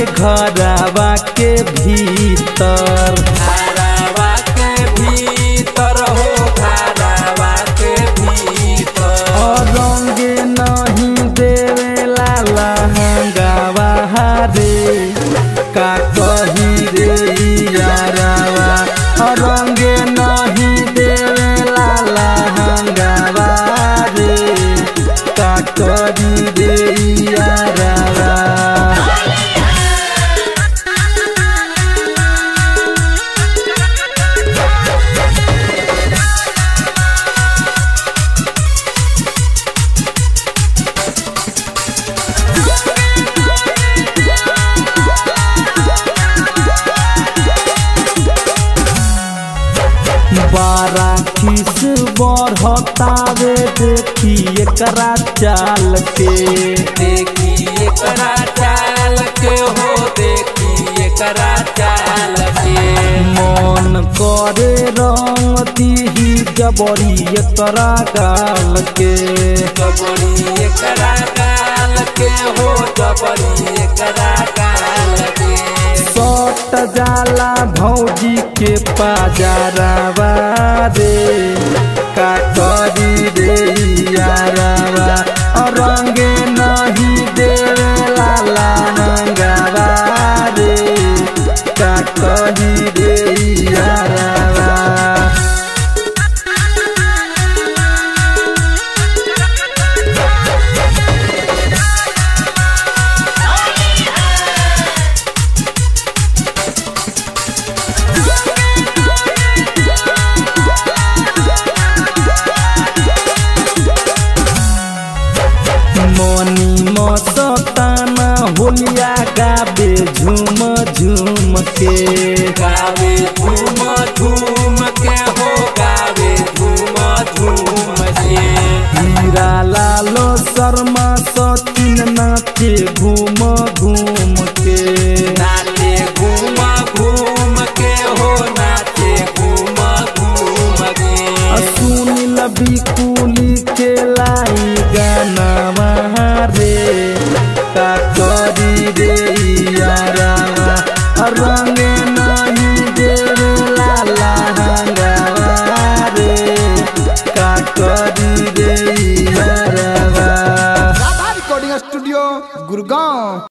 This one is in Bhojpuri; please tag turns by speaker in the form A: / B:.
A: घरवा के भीतर
B: घरवा के भीतर हो घरवा के भीतर
A: और रंगे नहीं देवेला लहंगावा रे का कही रे यारावा और रंगे नहीं देवेला लहंगावा रे का कही रे यारावा बारा खीस बढ़तावे देखी एकरा चाल के
B: देखिए करा चाल के हो देखिए करा चाल के
A: मन करे रंग दीही जबरी एकरा गाल के
B: जबरी करा काल के हो जबरी करा काल के
A: सट जाला भौजी के पाजारावा रे का करी रे यारावा और रंगे नहीं देवेला लहंगावा रे का करी रे यारावा मनी मस्ताना होलिया गाबे झूम झूम के
B: गावे झूम झूम के हो गावे झूम झूम के
A: हीरा लालो शर्मा सचिन नाचे घूम घूम के
B: नाचे घूम घूम के हो नाचे घूम घूम के
A: सुनिल बिकुली